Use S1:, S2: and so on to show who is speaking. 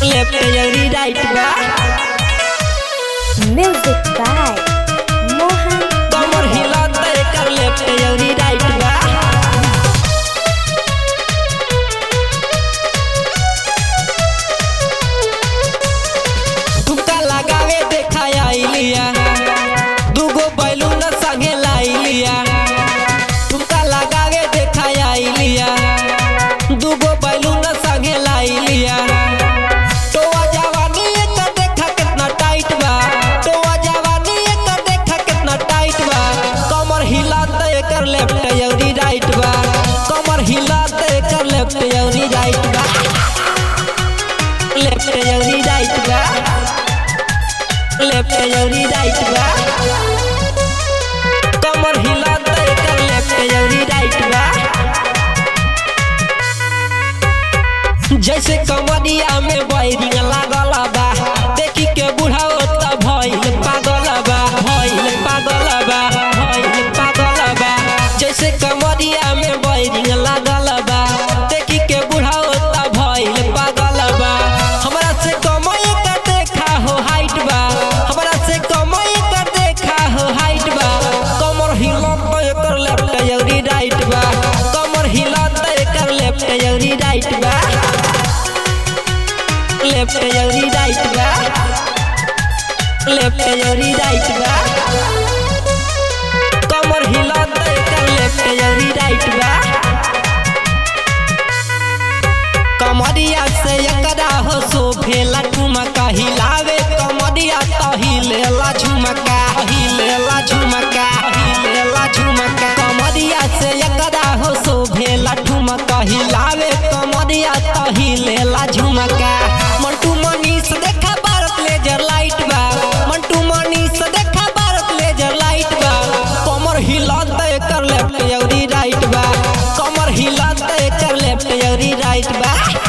S1: left अउरी right बा
S2: Music by Mohan
S1: कमर हिलत एकर लेफ्ट अउरी राइट बा तुमका लगावे देखा आइलिया दूगो बैलून संगे लाइलिया तुमका लगावे देखा आइलिया दूगो बैलून संगे लाइलिया टोआ जवानी एकर देखा कितना टाइट बा टोआ जवानी एकर देखा कितना टाइट बा कमर हिलात एकर लेफ्ट अउरी राइट बा कमर हिलात एकर लेफ्ट अउरी राइट बा लेफ्ट अउरी राइट बा लेफ्ट अउरी राइट बा कमर हिलात एकर लेफ्ट अउरी राइट बा जैसे कमरिया में बैरिंग लागल बा देखी के बुढ़ाओ त भइल पागल बा भइल पागल बा भइल पागल बा जैसे कमरिया में बैरिंग लागल बा देखी के बुढ़ाओ त भइल पागल बा हमरा से कमई का देखा हो हाइट बा हमरा से कमई का देखा हो हाइट बा कमर हिलत एकर लेफ्ट अउरी राइट बा कमर हिलत एकर लेफ्ट अउरी राइट बा लेफ्ट अउरी राइट बा लेफ्ट अउरी राइट बा कमर हिलत एकर लेफ्ट अउरी राइट बा कमरिया से एकरा हो शोभेला ठुमका हिलावे कमरिया त हिलेला झुमका हिलेला झुमका हिलेला झुमका कमरिया से एकरा हो शोभेला ठुमका हिलावे कमरिया त हिलेला झुमका मंटू मनीष देखा भारत लेजर लाइट बा मंटू मनीष देखा भारत लेजर लाइट बा कमर हिलत एकर लेफ्ट अउरी राइट बा कमर हिलत एकर लेफ्ट अउरी राइट बा